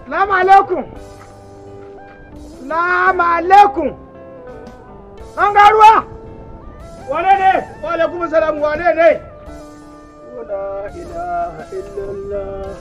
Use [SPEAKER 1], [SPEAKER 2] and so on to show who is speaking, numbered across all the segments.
[SPEAKER 1] Salamu alaikum. Salamu alaikum. An ga ruwa? Wane ne? Wa alaikum salam wane ne? La ilaha illallah.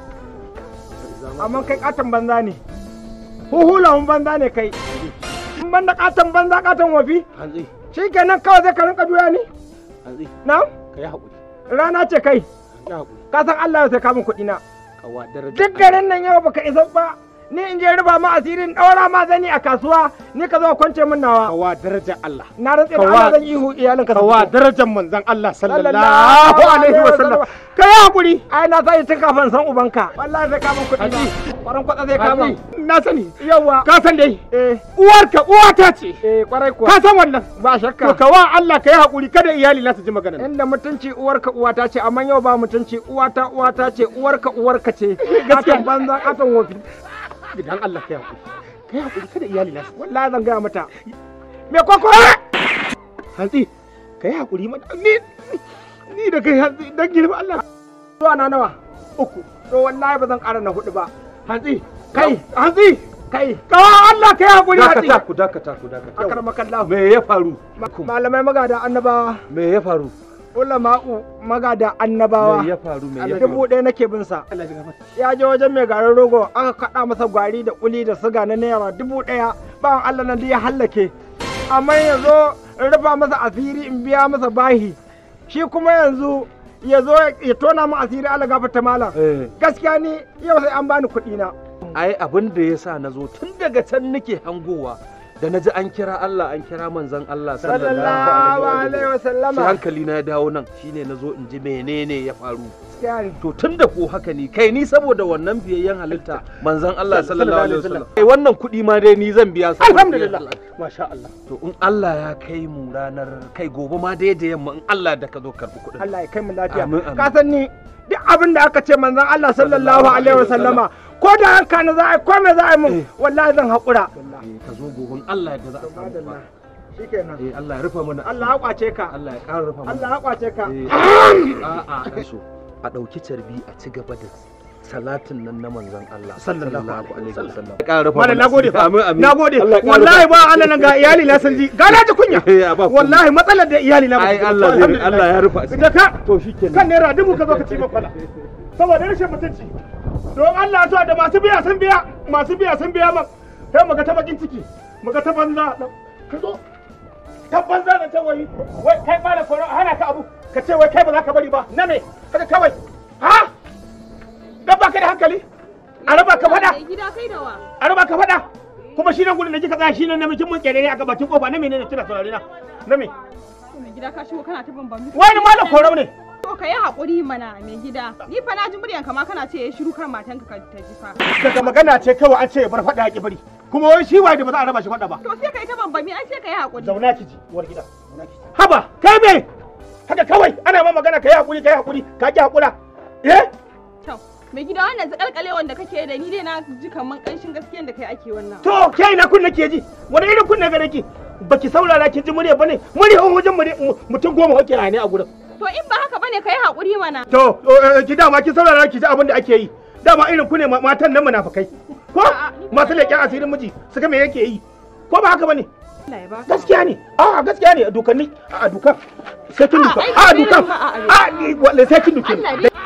[SPEAKER 1] Amma kai katon banza ne. Huhulahun banza ne kai. In ban da katon banza katon wafi?
[SPEAKER 2] Hantsi,
[SPEAKER 1] Shi kenan kawai zai ka rinka juya ni?
[SPEAKER 2] hantsi,
[SPEAKER 1] Na?
[SPEAKER 2] ka yi haƙuri,
[SPEAKER 1] Rana ce kai.
[SPEAKER 2] ka yi haƙuri.
[SPEAKER 1] Ka san Allah ya sai kamun kuɗi na.
[SPEAKER 2] Kawa daraja.
[SPEAKER 1] Duk garin nan yau baka isa ba. Ni in je riba ma asirin ɗaura ma zani a kasuwa ni ka zo kwance min nawa.
[SPEAKER 2] Kawa daraja Allah.
[SPEAKER 1] Na rantse da
[SPEAKER 2] Kawa-
[SPEAKER 1] Allah zan ihu iyalin ka.
[SPEAKER 2] Kawa darajar manzon Allah
[SPEAKER 1] Sallallahu
[SPEAKER 2] sallallahu alaihi wa sallam. Ka yi haƙuri.
[SPEAKER 1] Ai na sai tun kafin san ubanka. Wallahi sai kamun kuɗi na. Kwaran kwatsa zai kama.
[SPEAKER 2] Hantsi, na sani.
[SPEAKER 1] Yawwa.
[SPEAKER 2] Ka san dai.
[SPEAKER 1] Eh
[SPEAKER 2] Uwarka uwata ce.
[SPEAKER 1] eh kwarai kuwa.
[SPEAKER 2] Ka san wannan.
[SPEAKER 1] Ba
[SPEAKER 2] To
[SPEAKER 1] shakka.
[SPEAKER 2] ka wa Allah ka yi haƙuri kada iyali na su ji maganar. nan.
[SPEAKER 1] Inda mutunci uwarka uwata ce amma yau ba mutunci uwata uwata ce uwarka uwarka ce.
[SPEAKER 2] Gaskiya.
[SPEAKER 1] Katon banza katon wofi.
[SPEAKER 2] Idan Allah ka yi haƙuri. Ka yi haƙuri kada iyali na su.
[SPEAKER 1] Wallahi zan gaya mata. Me koko?
[SPEAKER 2] Hantsi, ka yi haƙuri mana. Ni ni da kai hantsi dan girma Allah.
[SPEAKER 1] Zuwa na nawa? Uku. To wallahi ba zan ƙara na hudu ba.
[SPEAKER 2] Hantsi,
[SPEAKER 1] Kai.
[SPEAKER 2] hantsi.
[SPEAKER 1] Kai.
[SPEAKER 2] Kawa Allah ka yi haƙuri hantsi.
[SPEAKER 1] Dakata,
[SPEAKER 2] ku dakata ku dakata.
[SPEAKER 1] Akarmakallahu.
[SPEAKER 2] Me ya faru?
[SPEAKER 1] Malamai magada annabawa.
[SPEAKER 2] Me ya faru?
[SPEAKER 1] Ulama'u magada annabawa.
[SPEAKER 2] Me ya faru? Me ya
[SPEAKER 1] Allah
[SPEAKER 2] faru?
[SPEAKER 1] dubu ɗaya nake bin sa.
[SPEAKER 2] Allah ya gafarta.
[SPEAKER 1] Ya je wajen mai garin rogo aka kaɗa masa gwari da kuli da siga na naira dubu ɗaya. Bawan Allah nan duk ya hallake. Amma yanzu in rufa masa asiri in biya masa bahi. Shi kuma yanzu ya zo ya tona mu asiri Allah gafarta malam.
[SPEAKER 2] Eh.
[SPEAKER 1] Gaskiya ni yau sai an bani kuɗi na.
[SPEAKER 2] ai abin da ya sa na zo tun daga can nake hangowa da na ji an kira Allah an kira manzon Allah
[SPEAKER 1] Sallallahu
[SPEAKER 2] sallallahu
[SPEAKER 1] alaihi
[SPEAKER 2] alaihi
[SPEAKER 1] wa
[SPEAKER 2] sai
[SPEAKER 1] sallama.
[SPEAKER 2] hankali na ya dawo nan shine na zo in ji menene ya faru
[SPEAKER 1] Gaskiya ne.
[SPEAKER 2] to tun da ko haka ne kai ni saboda wannan biyayyen halitta manzon Allah sallallahu alaihi wasallam kai wannan kuɗi ma dai ni zan biya saboda
[SPEAKER 1] Alhamdulillah.
[SPEAKER 2] biyayyen Allah.
[SPEAKER 1] Masha Allah.
[SPEAKER 2] to in Allah ya kai mu ranar kai gobe ma dai da yamma in Allah da ka zo karɓi kuɗin
[SPEAKER 1] Allah ya kai mu lafiya.
[SPEAKER 2] Amin, amin.
[SPEAKER 1] Ka san ni duk abin da aka ce manzon Allah sallallahu alaihi wa sallama ko da yanka na za a yi ko me za a yi mun
[SPEAKER 2] Eh.
[SPEAKER 1] wallahi zan haƙura.
[SPEAKER 2] Eh, ka zo gobe in Allah da za a samu ba
[SPEAKER 1] Shikenan.
[SPEAKER 2] eh Allah ya rufa mana
[SPEAKER 1] Allah ya kwace ka.
[SPEAKER 2] Allah ya ƙara rufa mana
[SPEAKER 1] Allah ya kwace ka.
[SPEAKER 2] a'a so a ɗauki carbi a ci gaba da salatin nan na manzon Allah
[SPEAKER 1] Sallallahu
[SPEAKER 2] alaihi wasallam ya ƙara rufa
[SPEAKER 1] Malam
[SPEAKER 2] mana
[SPEAKER 1] nagode fa.
[SPEAKER 2] amin amin
[SPEAKER 1] Nagode.
[SPEAKER 2] Allah ya ƙara
[SPEAKER 1] Wallahi
[SPEAKER 2] rufa-
[SPEAKER 1] ba Allah nan ga iyali na sun ji. Ga na ji kunya.
[SPEAKER 2] Eh, ba komai.
[SPEAKER 1] Wallahi matsalar da iyali na ba
[SPEAKER 2] ai
[SPEAKER 1] su ji.
[SPEAKER 2] Allah zai
[SPEAKER 1] Alhamdulillah.
[SPEAKER 2] Allah ya rufa asiri.
[SPEAKER 1] Da ka
[SPEAKER 2] to shikenan
[SPEAKER 1] kan naira dubu ka zo ka ci min fada. Saboda rashin mutunci. Don Allah ya so da masu biya sun biya, masu biya sun biya man. Sai mu ga ta bakin ciki, mu ga ta banza. Ka zo. Ta banza da ta wai. Wai kai ba da koro hana ka abu. Ka ce wai kai ba za ka bari ba. Na me? Kaga kawai. Ha? Dan baka da hankali? A raba ka fada.
[SPEAKER 3] Gida kai da wa?
[SPEAKER 1] a raba ka faɗa kuma shi nan gudun da kika tsaya shi nan namijin mun kere ne a gabakin kofa na menene kina saurare na na me
[SPEAKER 3] Mai gida ka shigo kana ta bambami.
[SPEAKER 1] wani malam korau ne
[SPEAKER 3] To ka yi haƙuri mana mai gida. Ni fa na ji muryanka ma kana ce ya shiru kar matanka ka ta ji fa.
[SPEAKER 1] daga magana ce kawai an ce ya bar faɗa ya ki bari kuma wai shi waye da ba za a raba shi faɗa ba
[SPEAKER 3] To sai ka yi ta bambami ai sai ka yi haƙuri.
[SPEAKER 1] zauna ki ji uwar gida zauna ki ji haba kai me haka kawai ana ma magana kai hakuri kai hakuri ka ki hakura eh
[SPEAKER 3] To mai gida wannan zakalkalewan da kake da ni dai na ji kaman ƙanshin gaskiyan da kai ake wannan.
[SPEAKER 1] to kai na kunna ke ji wani irin kunna gare ki baki saurara ki ji murya bane murya wajen murya mutum goma wake ne a gurin
[SPEAKER 3] To in ba haka bane ka yi haƙuri mana.
[SPEAKER 1] To, eh, ki dama ki saurara ki ji abin da ake yi. Dama irin ku ne ma- matan nan munafukai. Ko masu leƙen asirin miji su ga me yake yi. Ko ba haka bane?
[SPEAKER 3] Allah ya baka.
[SPEAKER 1] Gaskiya ne. A gaskiya ne a dukanni a dukan. Sai kin
[SPEAKER 3] A,
[SPEAKER 1] duka.
[SPEAKER 3] ai,
[SPEAKER 1] A
[SPEAKER 3] bai
[SPEAKER 1] dukan.
[SPEAKER 3] nan ba, a, a,
[SPEAKER 1] A ni wallahi sai kin duke.
[SPEAKER 3] Allah dai.